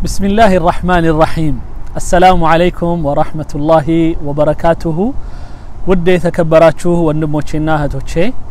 بسم الله الرحمن الرحيم السلام عليكم ورحمة الله وبركاته ውድ የተከበራችሁ ወንድሞቼና እህቶቼ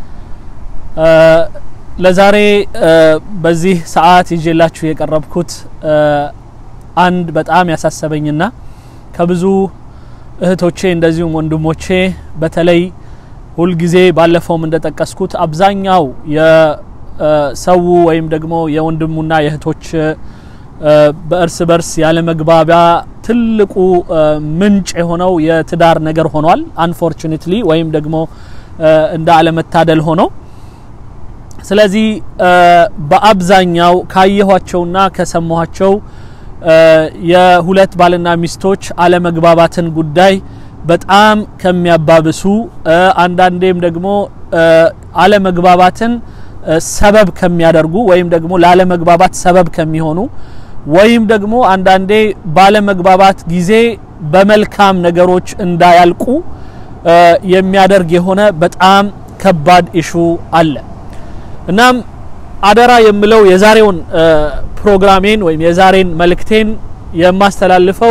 ለዛሬ በዚህ ሰዓት ይዤላችሁ የቀረብኩት አንድ በጣም ያሳሰበኝና ከብዙ እህቶቼ እንደዚሁም ወንድሞቼ በተለይ ሁልጊዜ ባለፈውም እንደጠቀስኩት አብዛኛው የሰው ወይም ደግሞ የወንድሙና የእህቶች በእርስ በርስ ያለመግባቢያ ትልቁ ምንጭ የሆነው የትዳር ነገር ሆኗል አንፎርቹኔትሊ ወይም ደግሞ እንደ አለመታደል ሆኖ ስለዚህ በአብዛኛው ካየኋቸውና ከሰማኋቸው የሁለት ባልና ሚስቶች አለመግባባትን ጉዳይ በጣም ከሚያባብሱ አንዳንዴም ደግሞ አለመግባባትን ሰበብ ከሚያደርጉ ወይም ደግሞ ላለመግባባት ሰበብ ከሚሆኑ ወይም ደግሞ አንዳንዴ ባለመግባባት ጊዜ በመልካም ነገሮች እንዳያልቁ የሚያደርግ የሆነ በጣም ከባድ ኢሹ አለ። እናም አደራ የምለው የዛሬውን ፕሮግራሜን ወይም የዛሬን መልእክቴን የማስተላልፈው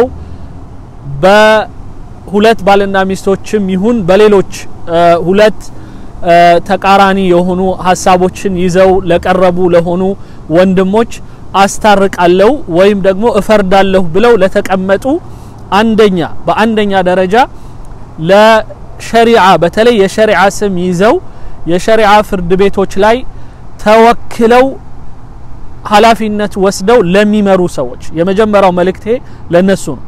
በሁለት ባልና ሚስቶችም ይሁን በሌሎች ሁለት ተቃራኒ የሆኑ ሀሳቦችን ይዘው ለቀረቡ ለሆኑ ወንድሞች አስታርቃለሁ ወይም ደግሞ እፈርዳለሁ ብለው ለተቀመጡ አንደኛ በአንደኛ ደረጃ ለሸሪዓ በተለይ የሸሪዓ ስም ይዘው የሸሪዓ ፍርድ ቤቶች ላይ ተወክለው ኃላፊነት ወስደው ለሚመሩ ሰዎች የመጀመሪያው መልእክቴ ለነሱ ነው።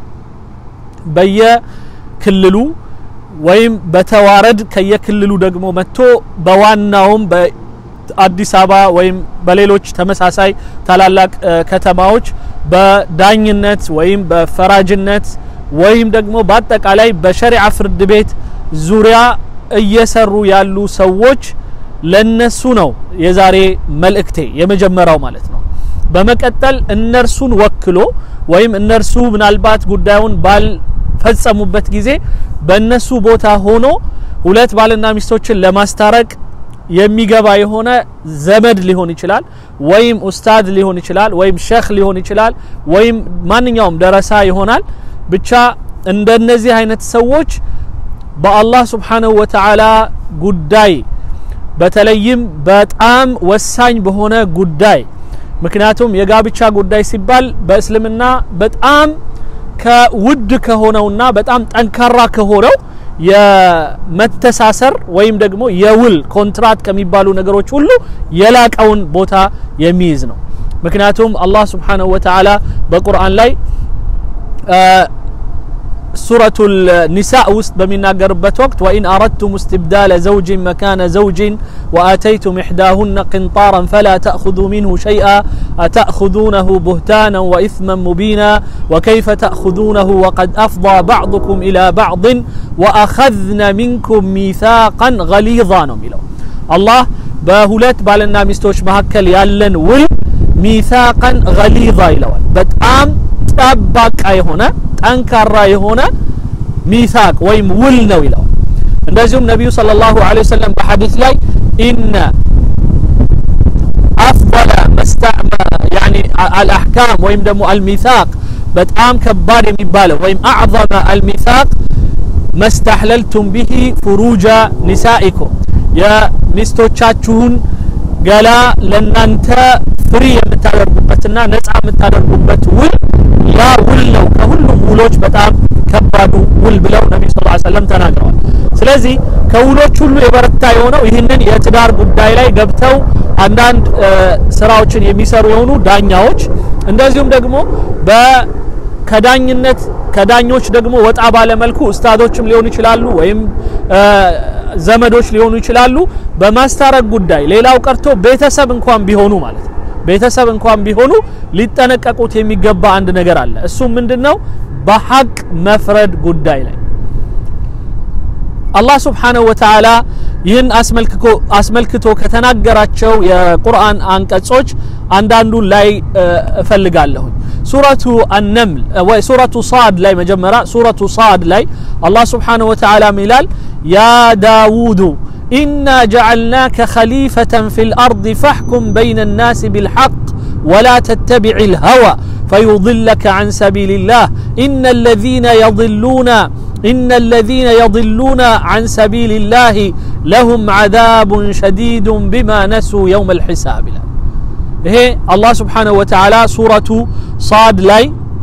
በየክልሉ ወይም በተዋረድ ከየክልሉ ደግሞ መጥቶ በዋናውም በአዲስ አበባ ወይም በሌሎች ተመሳሳይ ታላላቅ ከተማዎች በዳኝነት ወይም በፈራጅነት ወይም ደግሞ በአጠቃላይ በሸሪዓ ፍርድ ቤት ዙሪያ እየሰሩ ያሉ ሰዎች ለነሱ ነው የዛሬ መልእክቴ የመጀመሪያው ማለት ነው። በመቀጠል እነርሱን ወክሎ ወይም እነርሱ ምናልባት ጉዳዩን ባልፈጸሙበት ጊዜ በእነሱ ቦታ ሆኖ ሁለት ባልና ሚስቶችን ለማስታረቅ የሚገባ የሆነ ዘመድ ሊሆን ይችላል፣ ወይም ኡስታድ ሊሆን ይችላል፣ ወይም ሸህ ሊሆን ይችላል፣ ወይም ማንኛውም ደረሳ ይሆናል። ብቻ እንደነዚህ አይነት ሰዎች በአላህ ስብሓነሁ ወተዓላ ጉዳይ በተለይም በጣም ወሳኝ በሆነ ጉዳይ ምክንያቱም የጋብቻ ጉዳይ ሲባል በእስልምና በጣም ከውድ ከሆነውና በጣም ጠንካራ ከሆነው የመተሳሰር ወይም ደግሞ የውል ኮንትራት ከሚባሉ ነገሮች ሁሉ የላቀውን ቦታ የሚይዝ ነው። ምክንያቱም አላህ ስብሓነሁ ወተዓላ በቁርአን ላይ ሱረቱ ኒሳ ውስጥ በሚናገርበት ወቅት ወኢን አረድቱም እስትብዳለ ዘውጅን መካነ ዘውጅን ወአተይቱም ኢሕዳሁነ ቅንጣራን ፈላ ተእኹዙ ሚንሁ ሸይአ አተእኹዙነሁ ቡህታናን ወኢስመን ሙቢና ወከይፈ ተእኹዙነሁ ወቀድ አፍضى ባዕضኩም ኢላ ባዕضን ወአኸዝነ ሚንኩም ሚሳቃን ገሊዛ ነው የሚለው አላህ በሁለት ባልና ሚስቶች መካከል ያለን ውል ሚሳቃን ገሊዛ ይለዋል በጣም ጠባቃ የሆነ ጠንካራ የሆነ ሚሳቅ ወይም ውል ነው ይለዋል። እንደዚሁም ነቢዩ ሰለላሁ ዐለይሂ ወሰለም በሐዲስ ላይ ኢነ አፍضለ ያኒ አልአሕካም ወይም ደግሞ አልሚሳቅ በጣም ከባድ የሚባለው ወይም አዕظመ አልሚሳቅ መስተሕለልቱም ቢሂ ፍሩጃ ኒሳኢኩም የሚስቶቻችሁን ገላ ለናንተ ፍሪ የምታደርጉበትና ነፃ የምታደርጉበት ውል ያ ውል ነው ከሁሉም ውሎች በጣም ከባዱ ውል ብለው ነቢዩ ስ ሰለም ተናግረዋል። ስለዚህ ከውሎች ሁሉ የበረታ የሆነው ይህንን የትዳር ጉዳይ ላይ ገብተው አንዳንድ ስራዎችን የሚሰሩ የሆኑ ዳኛዎች እንደዚሁም ደግሞ ከዳኝነት ከዳኞች ደግሞ ወጣ ባለመልኩ ኡስታዶችም ሊሆኑ ይችላሉ ወይም ዘመዶች ሊሆኑ ይችላሉ። በማስታረቅ ጉዳይ ሌላው ቀርቶ ቤተሰብ እንኳን ቢሆኑ ማለት ነው ቤተሰብ እንኳን ቢሆኑ ሊጠነቀቁት የሚገባ አንድ ነገር አለ። እሱም ምንድነው? በሐቅ መፍረድ ጉዳይ ላይ አላህ ስብሓነሁ ወተዓላ ይህን አስመልክቶ ከተናገራቸው የቁርአን አንቀጾች አንዳንዱን ላይ እፈልጋለሁኝ። ሱረቱ አነምል ወይ ሱረቱ ሳድ ላይ መጀመሪያ ሱረቱ ሳድ ላይ አላህ ስብሓነሁ ወተዓላ ይላል ያ ዳውዱ ኢና ጀዐልናከ ኸሊፈተን ፊል አርድ ፈሕኩም በይነ ናስ ቢልሐቅ ወላ ተተቢዕ ልሀዋ فيضلك عن سبيل الله إن الذين يضلون إن الذين يضلون عن سبيل الله لهم عذاب شديد بما نسوا يوم الحساب ይሄ አላህ ስብሓንሁ ወተዓላ ሱረቱ ሳድ ላይ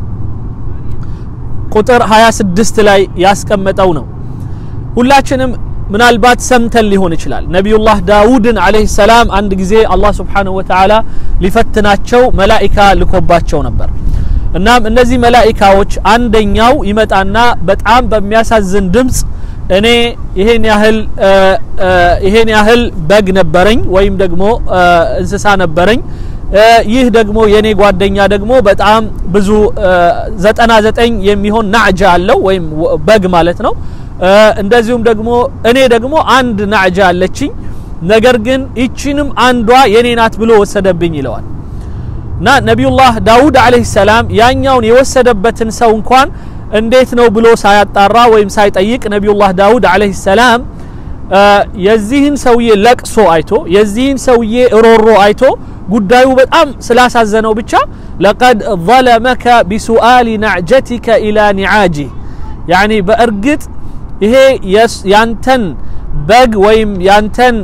ቁጥር 26 ላይ ያስቀመጠው ነው ሁላችንም ምናልባት ሰምተን ሊሆን ይችላል ነቢዩላህ ዳውድን አለህ ሰላም አንድ ጊዜ አላህ ስብሓንሁ ወተዓላ ሊፈትናቸው መላኢካ ልኮባቸው ነበር እናም እነዚህ መላኢካዎች አንደኛው ይመጣና በጣም በሚያሳዝን ድምፅ እኔ ይሄን ያህል ይሄን ያህል በግ ነበረኝ ወይም ደግሞ እንስሳ ነበረኝ ይህ ደግሞ የኔ ጓደኛ ደግሞ በጣም ብዙ ዘጠና ዘጠኝ የሚሆን ናዕጃ አለው ወይም በግ ማለት ነው እንደዚሁም ደግሞ እኔ ደግሞ አንድ ናዕጃ አለችኝ ነገር ግን ይቺንም አንዷ የኔ ናት ብሎ ወሰደብኝ ይለዋል እና ነቢዩላህ ዳውድ አለህ ሰላም ያኛውን የወሰደበትን ሰው እንኳን እንዴት ነው ብሎ ሳያጣራ ወይም ሳይጠይቅ ነቢዩላህ ዳውድ አለህ ሰላም የዚህን ሰውዬ ለቅሶ አይቶ የዚህን ሰውዬ ሮሮ አይቶ ጉዳዩ በጣም ስላሳዘነው ብቻ ለቀድ ظለመከ ቢሱአሊ ናዕጀቲከ ኢላ ኒዓጂህ ያኒ በእርግጥ ይሄ ያንተን በግ ወይም ያንተን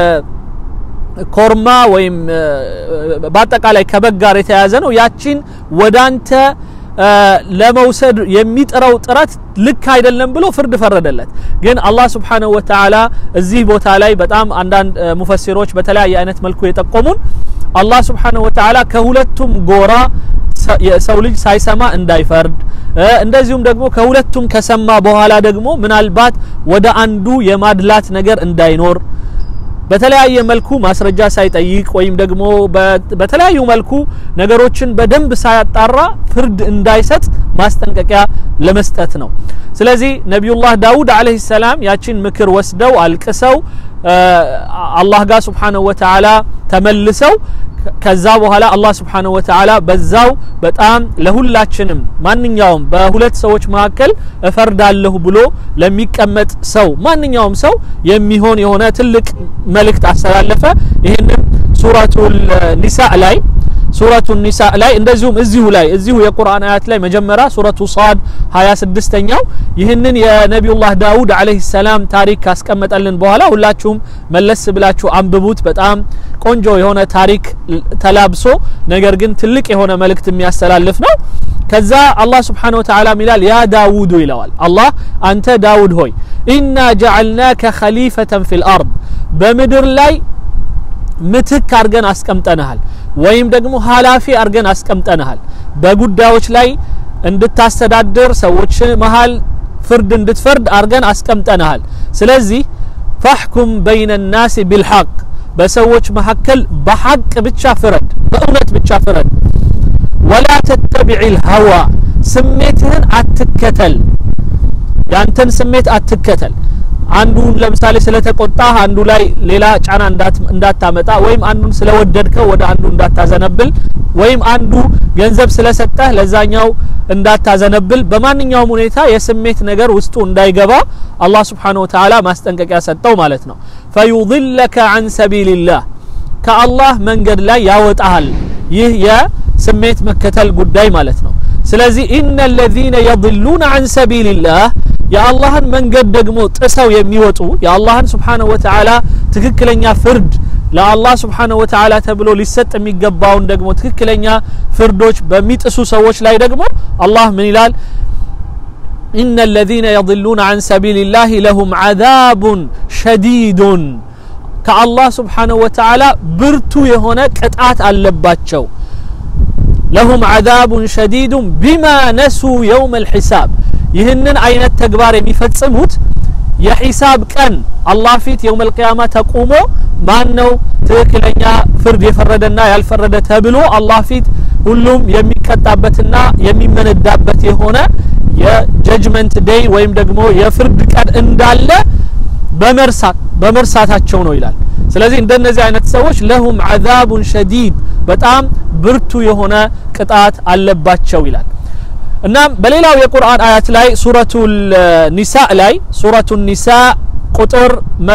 ኮርማ ወይም በአጠቃላይ ከበግ ጋር የተያያዘ ነው ያቺን ወዳንተ ለመውሰድ የሚጥረው ጥረት ልክ አይደለም ብሎ ፍርድ ፈረደለት ግን አላህ ስብሓንሁ ወተዓላ እዚህ ቦታ ላይ በጣም አንዳንድ ሙፈሲሮች በተለያየ አይነት መልኩ የጠቆሙን አላህ ስብሓንሁ ወተዓላ ከሁለቱም ጎራ የሰው ልጅ ሳይሰማ እንዳይፈርድ እንደዚሁም ደግሞ ከሁለቱም ከሰማ በኋላ ደግሞ ምናልባት ወደ አንዱ የማድላት ነገር እንዳይኖር በተለያየ መልኩ ማስረጃ ሳይጠይቅ ወይም ደግሞ በተለያዩ መልኩ ነገሮችን በደንብ ሳያጣራ ፍርድ እንዳይሰጥ ማስጠንቀቂያ ለመስጠት ነው ስለዚህ ነቢዩላህ ዳውድ አለህ ሰላም ያችን ምክር ወስደው አልቅሰው አላህ ጋር ስብሓንሁ ወተዓላ ተመልሰው ከዛ በኋላ አላህ ስብሓንሁ ወተዓላ በዛው በጣም ለሁላችንም ማንኛውም በሁለት ሰዎች መካከል እፈርዳለሁ ብሎ ለሚቀመጥ ሰው ማንኛውም ሰው የሚሆን የሆነ ትልቅ መልእክት አስተላለፈ ይህንም ሱረቱል ኒሳእ ላይ ሱረቱ ኒሳ ላይ እንደዚሁም እዚሁ ላይ እዚሁ የቁርአን አያት ላይ መጀመሪያ ሱረቱ ሳድ 26ኛው ይህንን የነቢዩላህ ዳውድ አለህ ሰላም ታሪክ ካስቀመጠልን በኋላ ሁላችሁም መለስ ብላችሁ አንብቡት በጣም ቆንጆ የሆነ ታሪክ ተላብሶ ነገር ግን ትልቅ የሆነ መልእክት የሚያስተላልፍ ነው ከዛ አላህ ስብሓን ወተዓላ ይላል ያ ዳውዱ ይለዋል አላህ አንተ ዳውድ ሆይ ኢና ጀዓልናከ ከሊፈተን ፊ ልአርድ በምድር ላይ ምትክ አድርገን አስቀምጠንሃል ወይም ደግሞ ሀላፊ አድርገን አስቀምጠንሃል በጉዳዮች ላይ እንድታስተዳድር ሰዎች መሃል ፍርድ እንድትፈርድ አድርገን አስቀምጠንሃል ስለዚህ ፈሕኩም በይነ ናስ ቢልሐቅ በሰዎች መካከል በሐቅ ብቻ ፍረድ በእውነት ብቻ ፍረድ ወላ ተተቢዕ ልሀዋ ስሜትህን አትከተል ያንተን ስሜት አትከተል አንዱን ለምሳሌ ስለተቆጣ አንዱ ላይ ሌላ ጫና እንዳታመጣ ወይም አንዱን ስለወደድከው ወደ አንዱ እንዳታዘነብል ወይም አንዱ ገንዘብ ስለሰጠህ ለዛኛው እንዳታዘነብል በማንኛውም ሁኔታ የስሜት ነገር ውስጡ እንዳይገባ አላህ ስብሓን ወተዓላ ማስጠንቀቂያ ሰጠው ማለት ነው ፈዩضለከ አን ሰቢልላህ ከአላህ መንገድ ላይ ያወጣሃል ይህ የስሜት መከተል ጉዳይ ማለት ነው ስለዚህ ኢነ ለዚነ የضሉነ አን ሰቢልላህ የአላህን መንገድ ደግሞ ጥሰው የሚወጡ የአላህን ስብሓንሁ ወተዓላ ትክክለኛ ፍርድ ለአላህ ስብሓንሁ ወተዓላ ተብሎ ሊሰጥ የሚገባውን ደግሞ ትክክለኛ ፍርዶች በሚጥሱ ሰዎች ላይ ደግሞ አላህ ምን ይላል إن الذين يضلون عن سبيل الله لهم عذاب شديد كالله سبحانه وتعالى برتو يهونا قطعت አለባቸው لهم عذاب شديد بما نسوا يوم الحساب ይህንን አይነት ተግባር የሚፈጽሙት የሒሳብ ቀን አላህ ፊት የውም ልቅያማ ተቁሞ ማን ነው ትክክለኛ ፍርድ የፈረደና ያልፈረደ ተብሎ አላህ ፊት ሁሉም የሚቀጣበትና የሚመነዳበት የሆነ የጀጅመንት ዴይ ወይም ደግሞ የፍርድ ቀን እንዳለ በመርሳት በመርሳታቸው ነው ይላል ስለዚህ እንደነዚህ አይነት ሰዎች ለሁም አዛቡን ሸዲድ በጣም ብርቱ የሆነ ቅጣት አለባቸው ይላል እናም በሌላው የቁርአን አያት ላይ ሱረቱ ኒሳ ላይ ሱረቱ ኒሳ ቁጥር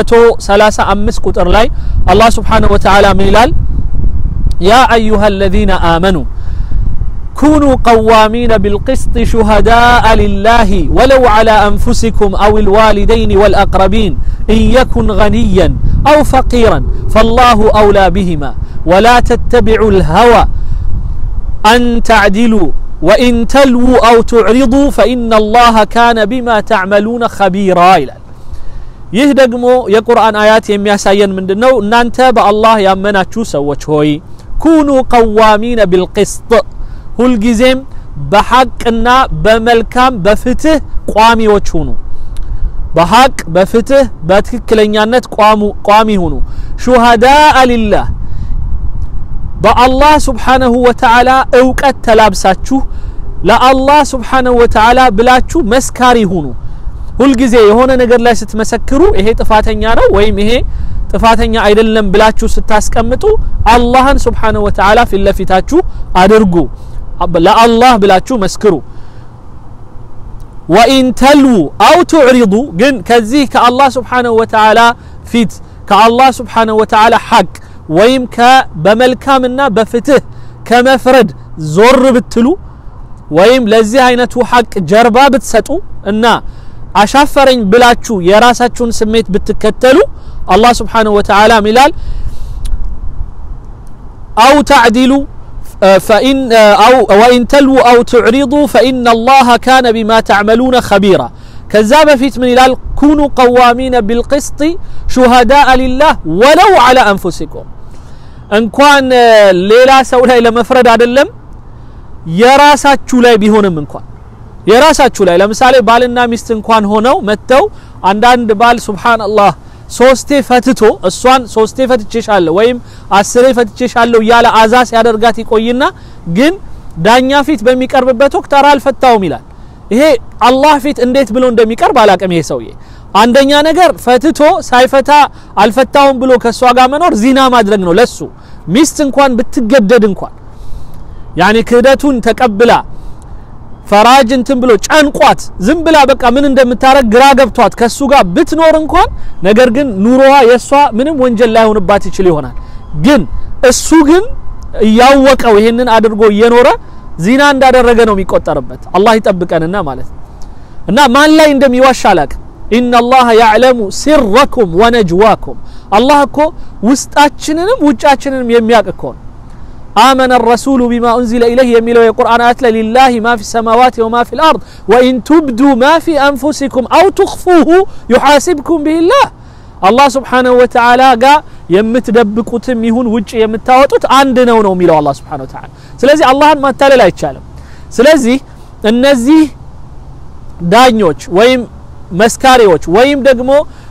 135 ቁጥር ላይ አላህ ስብሓንሁ ወተዓላ ምን ይላል ያ አዩሃ አለዚነ አመኑ كونوا قوامين بالقسط شهداء لله ولو على أنفسكم أو الوالدين والأقربين إن يكن غنيا أو فقيرا فالله أولى بهما ولا تتبعوا الهوى أن تعدلوا وإن تلووا أو تعرضوا فإن الله كان بما تعملون خبيرا إلى ይህ ደግሞ የቁርአን አያት የሚያሳየን ምንድን ነው እናንተ በአላህ ያመናችሁ ሰዎች ሆይ ኩኑ ቀዋሚነ ቢልቅስጥ ሁልጊዜም በሐቅና በመልካም በፍትህ ቋሚዎች ሁኑ በሐቅ በፍትህ በትክክለኛነት ቋሚ ሁኑ ሹሃዳአ ሊላህ በአላህ ስብሓነሁ ወተዓላ እውቀት ተላብሳችሁ ለአላህ ስብሓነሁ ወተዓላ ብላችሁ መስካሪ ሁኑ ሁልጊዜ የሆነ ነገር ላይ ስትመሰክሩ ይሄ ጥፋተኛ ነው ወይም ይሄ ጥፋተኛ አይደለም ብላችሁ ስታስቀምጡ አላህን ስብሓነሁ ወተዓላ ፊት ለፊታችሁ አድርጉ ለአላህ ብላችሁ መስክሩ ወኢን ተልዉ አው ቱዕሪዱ ግን ከዚህ ከአላህ ስብሓነሁ ወተዓላ ፊት ከአላህ ስብሓነሁ ወተዓላ ሐቅ ወይም በመልካምና በፍትህ ከመፍረድ ዞር ብትሉ ወይም ለዚህ አይነቱ ሐቅ ጀርባ ብትሰጡ እና አሻፈረኝ ብላችሁ የራሳችሁን ስሜት ብትከተሉ አላህ ስብሓነሁ ወተዓላ ሚላል አው ተዕዲሉ فإن أو وإن تلووا أو تعرضوا فإن الله كان بما تعملون خبيرا كذاب فيت من الال كونوا قوامين بالقسط شهداء لله ولو على أنفسكم እንኳን ሌላ ሰው ላይ ለመፍረድ አይደለም የራሳችሁ ላይ ቢሆንም እንኳን የራሳችሁ ላይ ለምሳሌ ባልና ሚስት እንኳን ሆነው መጥተው አንዳንድ ባል ሱብሃንአላህ ሶስቴ ፈትቶ እሷን ሶስቴ ፈትቼሻለሁ ወይም አስሬ ፈትቼሻለሁ እያለ አዛ ሲያደርጋት ይቆይና ግን ዳኛ ፊት በሚቀርብበት ወቅት ኧረ አልፈታውም ይላል ይሄ አላህ ፊት እንዴት ብሎ እንደሚቀርብ አላቅም ይሄ ሰውዬ አንደኛ ነገር ፈትቶ ሳይፈታ አልፈታውም ብሎ ከእሷ ጋር መኖር ዚና ማድረግ ነው ለሱ ሚስት እንኳን ብትገደድ እንኳን ያኒ ክህደቱን ተቀብላ ፈራጅ እንትን ብሎ ጨንቋት ዝም ብላ በቃ ምን እንደምታረግ ግራ ገብቷት ከሱ ጋር ብትኖር እንኳን ነገር ግን ኑሮዋ የእሷ ምንም ወንጀል ላይሆንባት ይችል ይሆናል ግን እሱ ግን እያወቀው ይሄንን አድርጎ እየኖረ ዚና እንዳደረገ ነው የሚቆጠርበት አላህ ይጠብቀንና ማለት ነው እና ማን ላይ እንደሚዋሽ አላቅም ኢነ አላህ ያዕለሙ ሲረኩም ወነጅዋኩም አላህ እኮ ውስጣችንንም ውጫችንንም የሚያውቅ እኮ ነው آمن الرسول بما أنزل إليه يميلوا القرآن أتلى لله ما في السماوات وما في الأرض وإن تبدوا ما في أنفسكم أو تخفوه يحاسبكم به الله الله سبحانه وتعالى قال የምትደብቁትም ይሁን ውጭ የምታወጡት አንድ ነው ነው የሚለው አላህ Subhanahu Wa Ta'ala ስለዚህ አላህን ማታለል አይቻልም ስለዚህ እነዚህ ዳኞች ወይም መስካሪዎች ወይም ደግሞ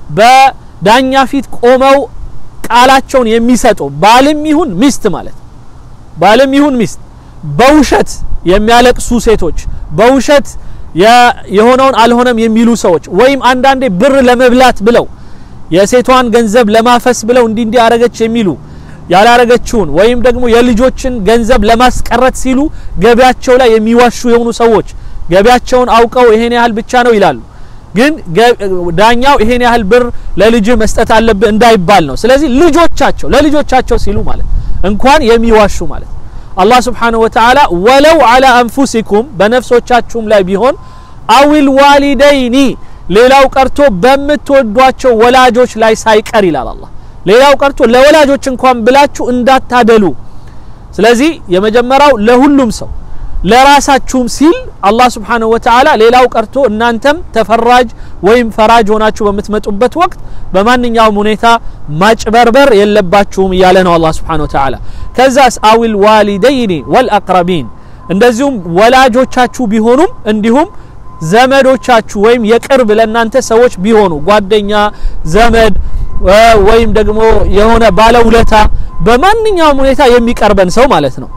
በዳኛ ፊት ቆመው ቃላቸውን የሚሰጡ ባልም ይሁን ሚስት ማለት ባልም ይሁን ሚስት በውሸት የሚያለቅሱ ሴቶች በውሸት የሆነውን አልሆነም የሚሉ ሰዎች ወይም አንዳንዴ ብር ለመብላት ብለው የሴቷን ገንዘብ ለማፈስ ብለው እንዲ እንዲ አረገች የሚሉ ያላረገችውን ወይም ደግሞ የልጆችን ገንዘብ ለማስቀረት ሲሉ ገቢያቸው ላይ የሚዋሹ የሆኑ ሰዎች ገቢያቸውን አውቀው ይሄን ያህል ብቻ ነው ይላሉ ግን ዳኛው ይሄን ያህል ብር ለልጅ መስጠት አለብህ እንዳይባል ነው ስለዚህ ልጆቻቸው ለልጆቻቸው ሲሉ ማለት እንኳን የሚዋሹ ማለት አላህ ስብሓንሁ ወተዓላ ወለው አላ አንፉሲኩም በነፍሶቻችሁም ላይ ቢሆን አዊል ዋሊደይኒ ሌላው ቀርቶ በምትወዷቸው ወላጆች ላይ ሳይቀር ይላል አላህ ሌላው ቀርቶ ለወላጆች እንኳን ብላችሁ እንዳታደሉ ስለዚህ የመጀመሪያው ለሁሉም ሰው ለራሳችሁም ሲል አላህ ስብሓንሁ ወተዓላ ሌላው ቀርቶ እናንተም ተፈራጅ ወይም ፈራጅ ሆናችሁ በምትመጡበት ወቅት በማንኛውም ሁኔታ ማጭበርበር የለባችሁም እያለ ነው አላህ ስብሓንሁ ወተዓላ ከዛስ አዊል ዋሊደይኒ ወልአቅረቢን እንደዚሁም ወላጆቻችሁ ቢሆኑም እንዲሁም ዘመዶቻችሁ ወይም የቅርብ ለእናንተ ሰዎች ቢሆኑ ጓደኛ ዘመድ ወይም ደግሞ የሆነ ባለውለታ በማንኛውም ሁኔታ የሚቀርበን ሰው ማለት ነው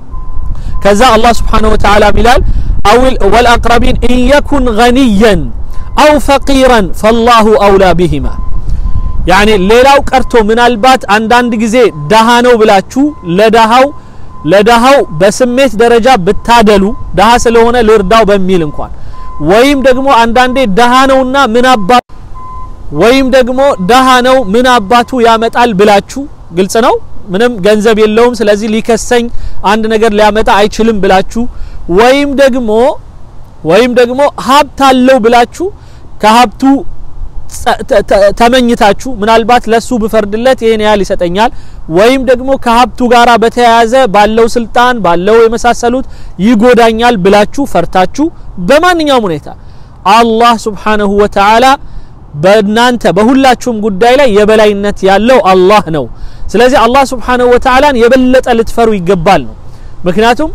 ከዛ አላህ ስብሓንሁ ወተዓላ ይላል አዊል ወልአቅረቢን ኢን የኩን ገኒየን አው ፈቂረን ፈላሁ አውላ ቢሂማ ያኔ ሌላው ቀርቶ ምናልባት አንዳንድ ጊዜ ደሃ ነው ብላችሁ ለደሃው ለደሃው በስሜት ደረጃ ብታደሉ ደሃ ስለሆነ ልርዳው በሚል እንኳን ወይም ደግሞ አንዳንዴ ደሃ ነውና ምን አባ ወይም ደግሞ ደሃ ነው ምን አባቱ ያመጣል ብላችሁ ግልጽ ነው ምንም ገንዘብ የለውም ስለዚህ ሊከሰኝ አንድ ነገር ሊያመጣ አይችልም ብላችሁ ወይም ደግሞ ወይም ደግሞ ሀብት አለው ብላችሁ ከሀብቱ ተመኝታችሁ ምናልባት ለሱ ብፈርድለት ይሄን ያህል ይሰጠኛል ወይም ደግሞ ከሀብቱ ጋራ በተያያዘ ባለው ስልጣን ባለው የመሳሰሉት ይጎዳኛል ብላችሁ ፈርታችሁ በማንኛውም ሁኔታ አላህ ሱብሓነሁ ወተዓላ በእናንተ በሁላችሁም ጉዳይ ላይ የበላይነት ያለው አላህ ነው። ስለዚህ አላህ ሱብሓነሁ ወተዓላን የበለጠ ልትፈሩ ይገባል ነው። ምክንያቱም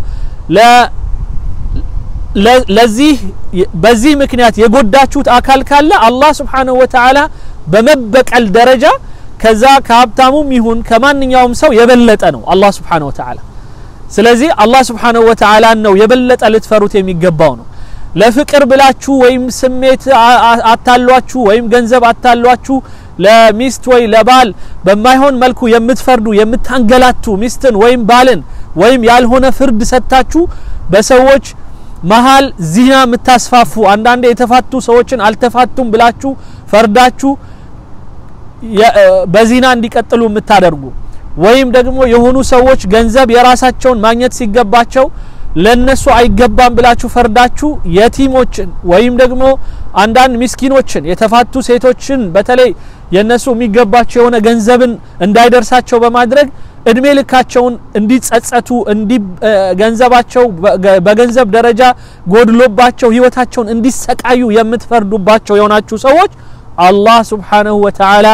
ለዚህ በዚህ ምክንያት የጎዳችሁት አካል ካለ አላህ ሱብሓነሁ ወተዓላ በመበቀል ደረጃ ከዛ ከሀብታሙም ይሁን ከማንኛውም ሰው የበለጠ ነው አላህ ሱብሓነሁ ወተዓላ። ስለዚህ አላህ ሱብሓነሁ ወተዓላን ነው የበለጠ ልትፈሩት የሚገባው ነው። ለፍቅር ብላችሁ ወይም ስሜት አታሏችሁ ወይም ገንዘብ አታሏችሁ ለሚስት ወይ ለባል በማይሆን መልኩ የምትፈርዱ የምታንገላቱ ሚስትን ወይም ባልን ወይም ያልሆነ ፍርድ ሰጥታችሁ በሰዎች መሀል ዚና የምታስፋፉ አንዳንዴ የተፋቱ ሰዎችን አልተፋቱም ብላችሁ ፈርዳችሁ በዚና እንዲቀጥሉ የምታደርጉ ወይም ደግሞ የሆኑ ሰዎች ገንዘብ የራሳቸውን ማግኘት ሲገባቸው ለነሱ አይገባም ብላችሁ ፈርዳችሁ የቲሞችን ወይም ደግሞ አንዳንድ ምስኪኖችን የተፋቱ ሴቶችን በተለይ የነሱ የሚገባቸው የሆነ ገንዘብን እንዳይደርሳቸው በማድረግ እድሜ ልካቸውን እንዲጸጸቱ እንዲ ገንዘባቸው በገንዘብ ደረጃ ጎድሎባቸው ህይወታቸውን እንዲሰቃዩ የምትፈርዱባቸው የሆናችሁ ሰዎች አላህ ሱብሓነሁ ወተዓላ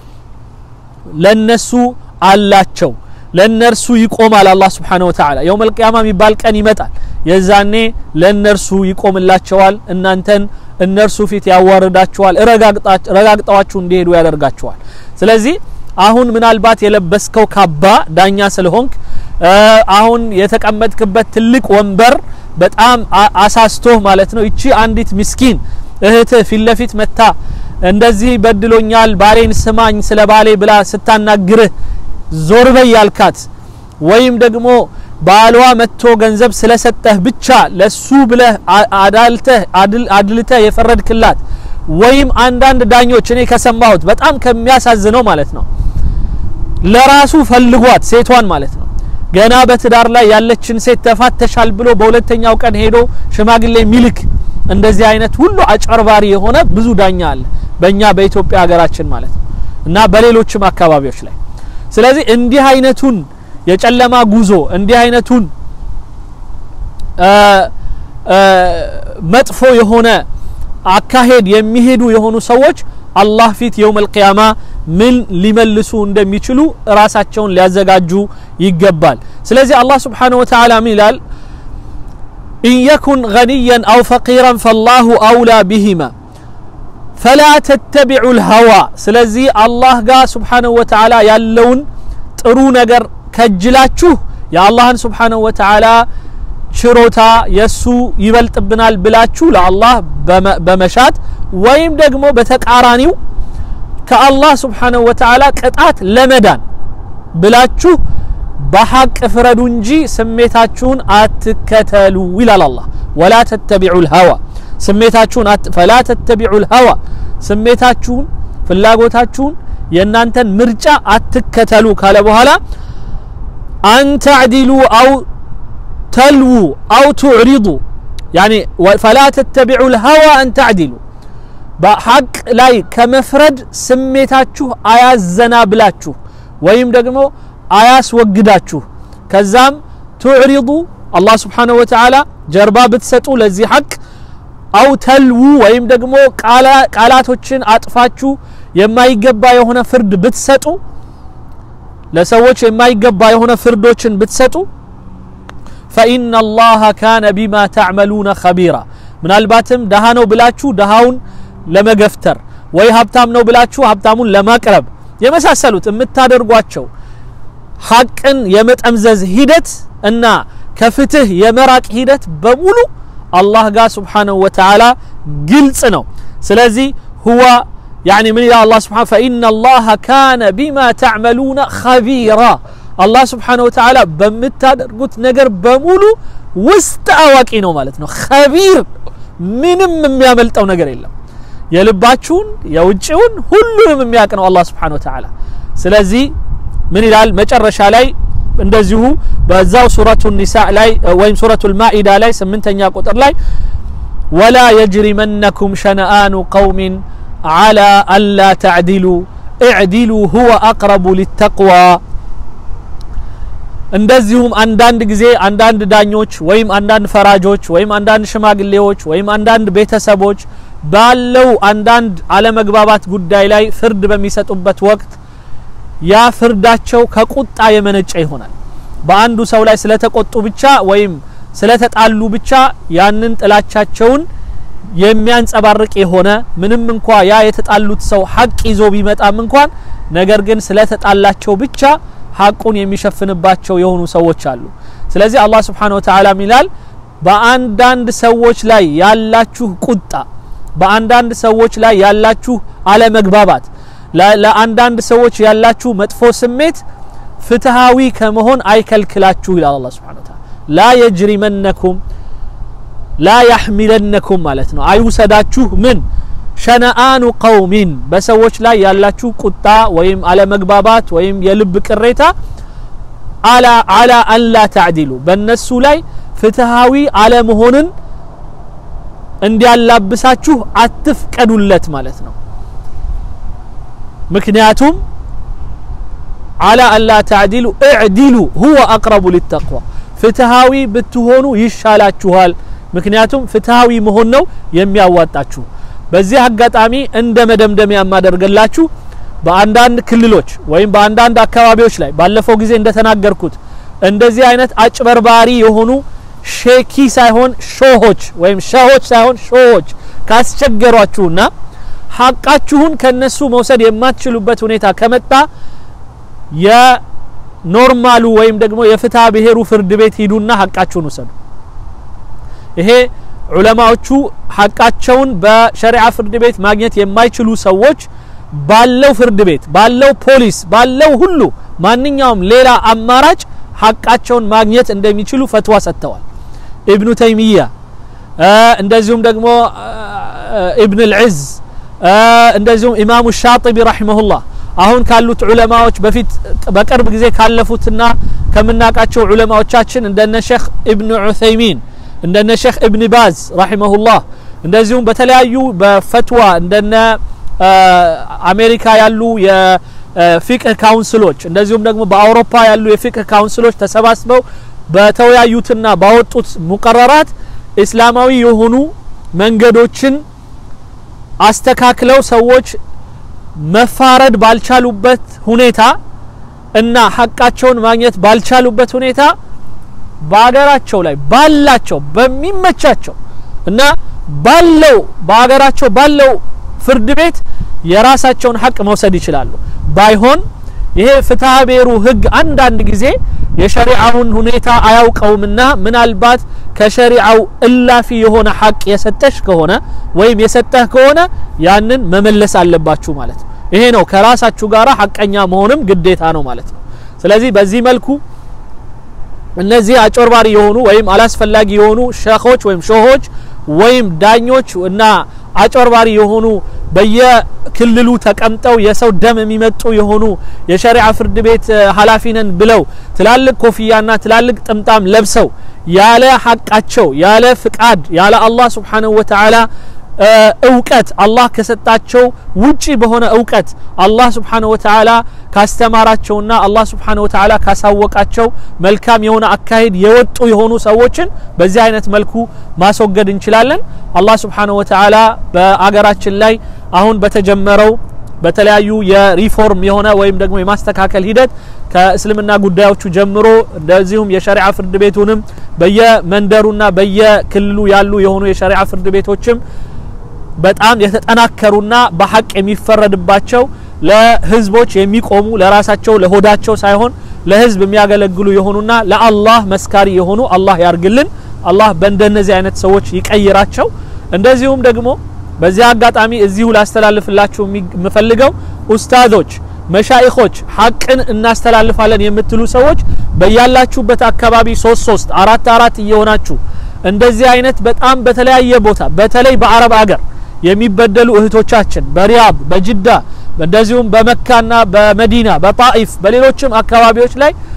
ለነሱ አላቸው ለነርሱ ይቆማል። አላህ Subhanahu Wa Ta'ala የውመል ቂያማ የሚባል ቀን ይመጣል። የዛኔ ለነርሱ ይቆምላቸዋል። እናንተን እነርሱ ፊት ያዋርዳቸዋል፣ ረጋግጠዋችሁ እንዲሄዱ ያደርጋቸዋል። ስለዚህ አሁን ምናልባት የለበስከው ካባ ዳኛ ስለሆንክ አሁን የተቀመጥክበት ትልቅ ወንበር በጣም አሳስቶህ ማለት ነው። እቺ አንዲት ምስኪን እህትህ ፊት ለፊት መታ እንደዚህ በድሎኛል፣ ባሌን ስማኝ ስለ ባሌ ብላ ስታናግርህ ዞር በይ ያልካት ወይም ደግሞ ባሏ መጥቶ ገንዘብ ስለሰጠህ ብቻ ለሱ ብለህ አዳልተህ አድልተህ የፈረድክላት ወይም አንዳንድ ዳኞች እኔ ከሰማሁት በጣም ከሚያሳዝነው ማለት ነው ለራሱ ፈልጓት ሴቷን ማለት ነው ገና በትዳር ላይ ያለችን ሴት ተፋተሻል ብሎ በሁለተኛው ቀን ሄዶ ሽማግሌ ሚልክ እንደዚህ አይነት ሁሉ አጨርባሪ የሆነ ብዙ ዳኛ አለ በእኛ በኢትዮጵያ ሀገራችን ማለት ነው እና በሌሎችም አካባቢዎች ላይ ስለዚህ እንዲህ አይነቱን የጨለማ ጉዞ እንዲህ አይነቱን መጥፎ የሆነ አካሄድ የሚሄዱ የሆኑ ሰዎች አላህ ፊት የውመል ቂያማ ምን ሊመልሱ እንደሚችሉ ራሳቸውን ሊያዘጋጁ ይገባል። ስለዚህ አላህ ስብሓነሁ ወተዓላ ምን ይላል? ኢን የኩን ገኒያን አው ፈቂራን ፈላሁ አውላ ቢሂማ ፈላ ተተቢዑ ልሀዋ። ስለዚህ አላህ ጋር ስብሓነሁ ወተዓላ ያለውን ጥሩ ነገር ከጅላችሁ የአላህን ስብሓነሁ ወተዓላ ችሮታ የሱ ይበልጥብናል ብላችሁ ለአላህ በመሻት ወይም ደግሞ በተቃራኒው ከአላህ ስብሓነሁ ወተዓላ ቅጣት ለመዳን ብላችሁ በሐቅ ፍረዱ እንጂ ስሜታችሁን አትከተሉ ይላል አላህ። ወላ ተተቢዑ ልሀዋ ስሜታችሁን ፈላ ተተቢዑ ልሀዋ ስሜታችሁን ፍላጎታችሁን የእናንተን ምርጫ አትከተሉ ካለ በኋላ አንተዕዲሉ አው ተልዉ አው ቱዕሪዱ ያኒ ፈላ ተተቢዑ ልሀዋ አን ተዕዲሉ በሐቅ ላይ ከመፍረድ ስሜታችሁ አያዘና ብላችሁ ወይም ደግሞ አያስወግዳችሁ ከዛም ቱዕሪዱ አላህ ስብሓነሁ ወተዓላ ጀርባ ብትሰጡ ለዚህ ሐቅ አው ተልዉ ወይም ደግሞ ቃላቶችን አጥፋችሁ የማይገባ የሆነ ፍርድ ብትሰጡ ለሰዎች የማይገባ የሆነ ፍርዶችን ብትሰጡ ፈኢነ አላህ ካነ ቢማ ተዕመሉነ ኸቢራ ምናልባትም ደሃ ነው ብላችሁ ደሃውን ለመገፍተር ወይ ሀብታም ነው ብላችሁ ሀብታሙን ለማቅረብ የመሳሰሉት የምታደርጓቸው ሐቅን የመጠምዘዝ ሂደት እና ከፍትህ የመራቅ ሂደት በሙሉ አላህ ጋር ስብሓነሁ ወተዓላ ግልጽ ነው። ስለዚህ ሁዋ ያኒ ምን ይላል አላህ ስብሓነሁ ፈኢነ አላህ ካነ ቢማ ተዕመሉነ ኸቢራ አላህ ስብሓነሁ ወተዓላ በምታደርጉት ነገር በሙሉ ውስጥ አዋቂ ነው ማለት ነው። ኸቢር ምንም የሚያመልጠው ነገር የለም። የልባችሁን የውጭውን ሁሉንም የሚያውቅ ነው አላህ ስብሓነሁ ወተዓላ። ስለዚህ ምን ይላል መጨረሻ ላይ እንደዚሁ በዛው ሱረቱ ኒሳ ላይ ወይም ሱረቱ ልማኢዳ ላይ ስምንተኛ ቁጥር ላይ ወላ የጅሪመነኩም ሸነአኑ ቀውሚን ዓላ አላ ተዕዲሉ እዕዲሉ ሁወ አቅረቡ ሊተቅዋ እንደዚሁም አንዳንድ ጊዜ አንዳንድ ዳኞች ወይም አንዳንድ ፈራጆች ወይም አንዳንድ ሽማግሌዎች ወይም አንዳንድ ቤተሰቦች ባለው አንዳንድ አለመግባባት ጉዳይ ላይ ፍርድ በሚሰጡበት ወቅት ያ ፍርዳቸው ከቁጣ የመነጨ ይሆናል። በአንዱ ሰው ላይ ስለተቆጡ ብቻ ወይም ስለተጣሉ ብቻ ያንን ጥላቻቸውን የሚያንጸባርቅ የሆነ ምንም እንኳ ያ የተጣሉት ሰው ሀቅ ይዞ ቢመጣም እንኳን ነገር ግን ስለተጣላቸው ብቻ ሀቁን የሚሸፍንባቸው የሆኑ ሰዎች አሉ። ስለዚህ አላህ ስብሓነሁ ወተዓላ ይላል በአንዳንድ ሰዎች ላይ ያላችሁ ቁጣ፣ በአንዳንድ ሰዎች ላይ ያላችሁ አለመግባባት፣ ለአንዳንድ ሰዎች ያላችሁ መጥፎ ስሜት ፍትሃዊ ከመሆን አይከልክላችሁ ይላል አላህ ስብሓነሁ ወተዓላ። ላ የጅሪመነኩም ላ ያሕሚለነኩም ማለት ነው አይውሰዳችሁ ምን ሸነአኑ ቀውሚን በሰዎች ላይ ያላችሁ ቁጣ ወይም አለመግባባት ወይም የልብ ቅሬታ አላ አላ አንላ ተዕዲሉ በእነሱ ላይ ፍትሃዊ አለመሆንን እንዲያላብሳችሁ አትፍቀዱለት ማለት ነው። ምክንያቱም አላ አንላ ተዕዲሉ እዕዲሉ ሁወ አቅረቡ ሊተቅዋ ፍትሃዊ ብትሆኑ ይሻላችኋል። ምክንያቱም ፍትሃዊ መሆን ነው የሚያዋጣችሁ። በዚህ አጋጣሚ እንደ መደምደሚያ የማደርገላችሁ በአንዳንድ ክልሎች ወይም በአንዳንድ አካባቢዎች ላይ ባለፈው ጊዜ እንደተናገርኩት እንደዚህ አይነት አጭበርባሪ የሆኑ ሼኪ ሳይሆን ሾሆች ወይም ሸሆች ሳይሆን ሾሆች ካስቸገሯችሁና ሀቃችሁን ከነሱ መውሰድ የማትችሉበት ሁኔታ ከመጣ የኖርማሉ ወይም ደግሞ የፍትሐ ብሔሩ ፍርድ ቤት ሂዱና ሀቃችሁን ውሰዱ። ይሄ ዑለማዎቹ ሀቃቸውን በሸሪዓ ፍርድ ቤት ማግኘት የማይችሉ ሰዎች ባለው ፍርድ ቤት ባለው ፖሊስ ባለው ሁሉ ማንኛውም ሌላ አማራጭ ሀቃቸውን ማግኘት እንደሚችሉ ፈትዋ ሰጥተዋል። ኢብኑ ተይሚያ እንደዚሁም ደግሞ ኢብን ልዕዝ እንደዚሁም ኢማሙ ሻጢቢ ረሒመሁላህ አሁን ካሉት ዑለማዎች በፊት በቅርብ ጊዜ ካለፉትና ከምናውቃቸው ዑለማዎቻችን እንደነ ሼክ ኢብኑ ዑሰይሚን እንደነ ሼክ ኢብን ባዝ ረሒመሁላህ እንደዚሁም በተለያዩ በፈትዋ እንደነ አሜሪካ ያሉ የፊቅህ ካውንስሎች እንደዚሁም ደግሞ በአውሮፓ ያሉ የፊቅህ ካውንስሎች ተሰባስበው በተወያዩትና ባወጡት ሙቀረራት እስላማዊ የሆኑ መንገዶችን አስተካክለው ሰዎች መፋረድ ባልቻሉበት ሁኔታ እና ሀቃቸውን ማግኘት ባልቻሉበት ሁኔታ በሀገራቸው ላይ ባላቸው በሚመቻቸው እና ባለው በሀገራቸው ባለው ፍርድ ቤት የራሳቸውን ሀቅ መውሰድ ይችላሉ። ባይሆን ይሄ ፍትሐ ብሔሩ ህግ አንዳንድ ጊዜ የሸሪዓውን ሁኔታ አያውቀውምና ምናልባት ከሸሪዓው እላፊ የሆነ ሀቅ የሰጠሽ ከሆነ ወይም የሰጠህ ከሆነ ያንን መመለስ አለባችሁ ማለት ነው። ይሄ ነው ከራሳችሁ ጋር ሀቀኛ መሆንም ግዴታ ነው ማለት ነው። ስለዚህ በዚህ መልኩ እነዚህ አጭበርባሪ የሆኑ ወይም አላስፈላጊ የሆኑ ሸኾች ወይም ሾሆች ወይም ዳኞች እና አጭበርባሪ የሆኑ በየክልሉ ተቀምጠው የሰው ደም የሚመጡ የሆኑ የሸሪዓ ፍርድ ቤት ኃላፊ ነን ብለው ትላልቅ ኮፍያና ትላልቅ ጥምጣም ለብሰው ያለ ሀቃቸው ያለ ፍቃድ ያለ አላህ ስብሓንሁ ወተዓላ እውቀት አላህ ከሰጣቸው ውጪ በሆነ እውቀት አላህ ስብሓንሁ ወተዓላ ካስተማራቸውና አላህ ስብሓንሁ ወተዓላ ካሳወቃቸው መልካም የሆነ አካሄድ የወጡ የሆኑ ሰዎችን በዚህ አይነት መልኩ ማስወገድ እንችላለን። አላህ ስብሓንሁ ወተዓላ በአገራችን ላይ አሁን በተጀመረው በተለያዩ የሪፎርም የሆነ ወይም ደግሞ የማስተካከል ሂደት ከእስልምና ጉዳዮቹ ጀምሮ እንደዚሁም የሸሪዓ ፍርድ ቤቱንም በየመንደሩና በየክልሉ ያሉ የሆኑ የሸሪዓ ፍርድ ቤቶችም በጣም የተጠናከሩና በሀቅ የሚፈረድባቸው ለህዝቦች የሚቆሙ ለራሳቸው ለሆዳቸው ሳይሆን ለህዝብ የሚያገለግሉ የሆኑና ለአላህ መስካሪ የሆኑ አላህ ያርግልን። አላህ በእንደነዚህ አይነት ሰዎች ይቀይራቸው። እንደዚሁም ደግሞ በዚህ አጋጣሚ እዚሁ ላስተላልፍላችሁ የምፈልገው ኡስታዞች፣ መሻይኾች ሀቅን እናስተላልፋለን የምትሉ ሰዎች በያላችሁበት አካባቢ ሶስት ሶስት አራት አራት እየሆናችሁ እንደዚህ አይነት በጣም በተለያየ ቦታ በተለይ በአረብ አገር የሚበደሉ እህቶቻችን በሪያድ በጅዳ እንደዚሁም በመካና በመዲና በጣኢፍ በሌሎችም አካባቢዎች ላይ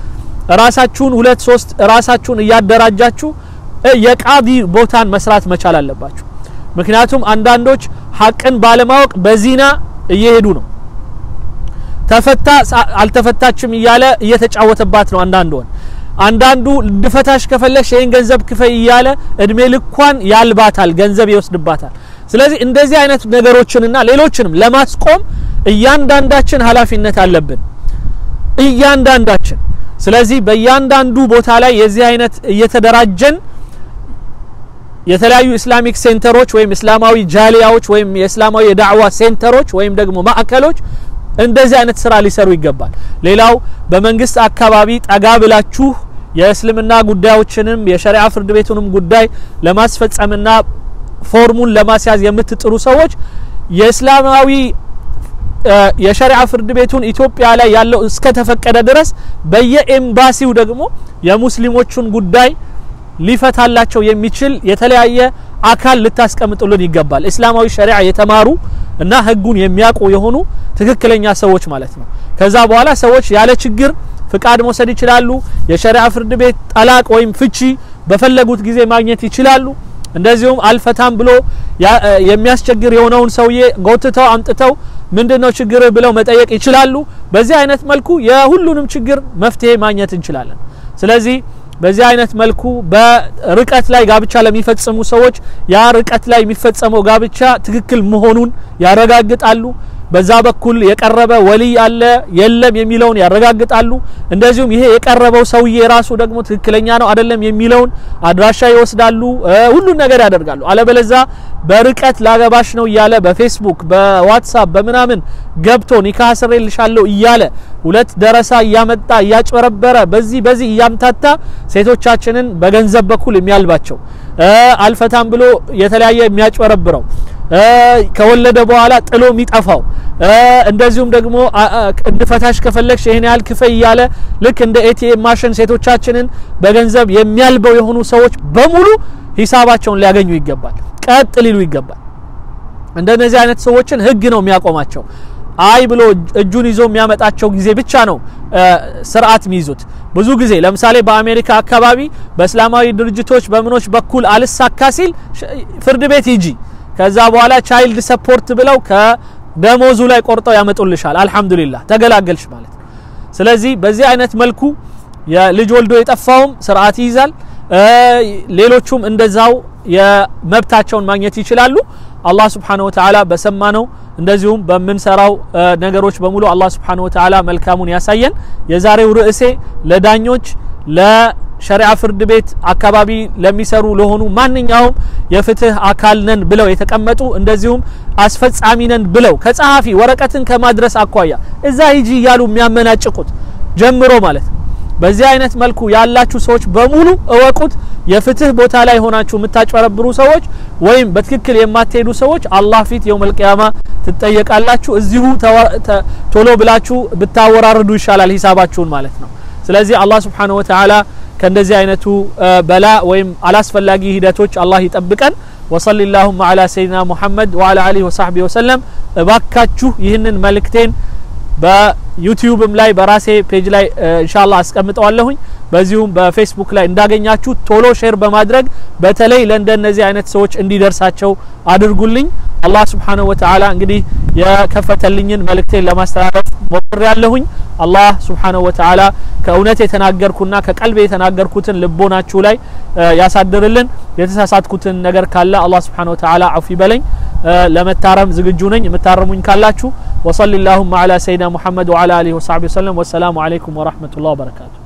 ራሳችሁን ሁለት ሶስት ራሳችሁን እያደራጃችሁ የቃዲ ቦታን መስራት መቻል አለባችሁ። ምክንያቱም አንዳንዶች ሀቅን ባለማወቅ በዚና እየሄዱ ነው። ተፈታ አልተፈታችም እያለ እየተጫወተባት ነው። አንዳንድ ወን አንዳንዱ እንድፈታሽ ከፈለሽ ይህን ገንዘብ ክፈይ እያለ እድሜ ልኳን ያልባታል፣ ገንዘብ ይወስድባታል። ስለዚህ እንደዚህ አይነት ነገሮችንና ሌሎችንም ለማስቆም እያንዳንዳችን ኃላፊነት አለብን፣ እያንዳንዳችን። ስለዚህ በእያንዳንዱ ቦታ ላይ የዚህ አይነት እየተደራጀን የተለያዩ ኢስላሚክ ሴንተሮች ወይም እስላማዊ ጃሊያዎች ወይም የእስላማዊ የዳዕዋ ሴንተሮች ወይም ደግሞ ማዕከሎች እንደዚህ አይነት ስራ ሊሰሩ ይገባል። ሌላው በመንግስት አካባቢ ጠጋ ብላችሁ የእስልምና ጉዳዮችንም የሸሪዓ ፍርድ ቤቱንም ጉዳይ ለማስፈጸምና ፎርሙን ለማስያዝ የምትጥሩ ሰዎች የእስላማዊ የሸሪዓ ፍርድ ቤቱን ኢትዮጵያ ላይ ያለው እስከተፈቀደ ድረስ በየኤምባሲው ደግሞ የሙስሊሞቹን ጉዳይ ሊፈታላቸው የሚችል የተለያየ አካል ልታስቀምጡልን ይገባል። እስላማዊ ሸሪዓ የተማሩ እና ህጉን የሚያውቁ የሆኑ ትክክለኛ ሰዎች ማለት ነው። ከዛ በኋላ ሰዎች ያለ ችግር ፍቃድ መውሰድ ይችላሉ። የሸሪዓ ፍርድ ቤት ጠላቅ ወይም ፍቺ በፈለጉት ጊዜ ማግኘት ይችላሉ። እንደዚሁም አልፈታም ብሎ የሚያስቸግር የሆነውን ሰውዬ ጎትተው አምጥተው ምንድነው ችግር ብለው መጠየቅ ይችላሉ። በዚህ አይነት መልኩ የሁሉንም ችግር መፍትሄ ማግኘት እንችላለን። ስለዚህ በዚህ አይነት መልኩ በርቀት ላይ ጋብቻ ለሚፈጽሙ ሰዎች ያ ርቀት ላይ የሚፈጸመው ጋብቻ ትክክል መሆኑን ያረጋግጣሉ። በዛ በኩል የቀረበ ወልይ አለ የለም የሚለውን ያረጋግጣሉ። እንደዚሁም ይሄ የቀረበው ሰውዬ ራሱ ደግሞ ትክክለኛ ነው አይደለም የሚለውን አድራሻ ይወስዳሉ። ሁሉን ነገር ያደርጋሉ። አለበለዛ በርቀት ላገባሽ ነው እያለ በፌስቡክ በዋትሳፕ በምናምን ገብቶ ኒካህ አስሬልሻለሁ እያለ ሁለት ደረሳ እያመጣ እያጭበረበረ በዚህ በዚህ እያምታታ ሴቶቻችንን በገንዘብ በኩል የሚያልባቸው አልፈታም ብሎ የተለያየ የሚያጭበረብረው ከወለደ በኋላ ጥሎ የሚጠፋው እንደዚሁም ደግሞ እንድፈታሽ ከፈለግሽ ይሄን ያህል ክፈይ እያለ ልክ እንደ ኤቲኤም ማሽን ሴቶቻችንን በገንዘብ የሚያልበው የሆኑ ሰዎች በሙሉ ሂሳባቸውን ሊያገኙ ይገባል፣ ቀጥ ሊሉ ይገባል። እንደነዚህ አይነት ሰዎችን ህግ ነው የሚያቆማቸው። አይ ብሎ እጁን ይዞ የሚያመጣቸው ጊዜ ብቻ ነው ስርዓት የሚይዙት። ብዙ ጊዜ ለምሳሌ በአሜሪካ አካባቢ በእስላማዊ ድርጅቶች በምኖች በኩል አልሳካ ሲል ፍርድ ቤት ሂጂ ከዛ በኋላ ቻይልድ ሰፖርት ብለው ከደሞዙ ላይ ቆርጠው ያመጡልሻል። አልሐምዱሊላህ ተገላገልሽ ማለት ነው። ስለዚህ በዚህ አይነት መልኩ የልጅ ወልዶ የጠፋውም ስርዓት ይይዛል። ሌሎቹም እንደዛው የመብታቸውን ማግኘት ይችላሉ። አላህ ስብሓነሁ ወተዓላ በሰማነው እንደዚሁም በምንሰራው ነገሮች በሙሉ አላህ ስብሓነሁ ወተዓላ መልካሙን ያሳየን። የዛሬው ርዕሴ ለዳኞች ለሸሪዓ ፍርድ ቤት አካባቢ ለሚሰሩ ለሆኑ ማንኛውም የፍትህ አካል ነን ብለው የተቀመጡ እንደዚሁም አስፈጻሚ ነን ብለው ከጸሐፊ ወረቀትን ከማድረስ አኳያ እዛ ሂጂ እያሉ የሚያመናጭቁት ጀምሮ ማለት ነው። በዚህ አይነት መልኩ ያላችሁ ሰዎች በሙሉ እወቁት። የፍትህ ቦታ ላይ ሆናችሁ የምታጭበረብሩ ሰዎች ወይም በትክክል የማትሄዱ ሰዎች አላህ ፊት የውመል ቂያማ ትጠየቃላችሁ። እዚሁ ቶሎ ብላችሁ ብታወራርዱ ይሻላል ሂሳባችሁን ማለት ነው። ስለዚህ አላህ ስብሓነሁ ወተዓላ ከእንደዚህ አይነቱ በላ ወይም አላስፈላጊ ሂደቶች አላህ ይጠብቀን። ወሰሊ ላሁማ አላ ሰይድና ሙሐመድ ወአላ አሊሂ ወሳህቢሂ ወሰለም። እባካችሁ ይህንን መልእክቴን በዩቲዩብም ላይ በራሴ ፔጅ ላይ ኢንሻአላህ አስቀምጠዋለሁኝ። በዚሁም በፌስቡክ ላይ እንዳገኛችሁ ቶሎ ሼር በማድረግ በተለይ ለእንደነዚህ አይነት ሰዎች እንዲደርሳቸው አድርጉልኝ። አላህ ስብሓነሁ ወተዓላ እንግዲህ የከፈተልኝን መልእክቴን ለማስተላለፍ ሞክር ያለሁኝ። አላህ ስብሓነሁ ወተዓላ ከእውነት የተናገርኩና ከቀልቤ የተናገርኩትን ልቦናችሁ ላይ ያሳድርልን። የተሳሳትኩትን ነገር ካለ አላህ ስብሓነሁ ወተዓላ አፉ ይበለኝ። ለመታረም ዝግጁ ነኝ። የምታረሙኝ ካላችሁ ወሰሊ ላሁማ አላ ሰይድና ሙሐመድ ወአላ አሊሂ ወሰሕቢሂ ወሰለም። ወሰላሙ አለይኩም ወረሕመቱላህ ወበረካቱ።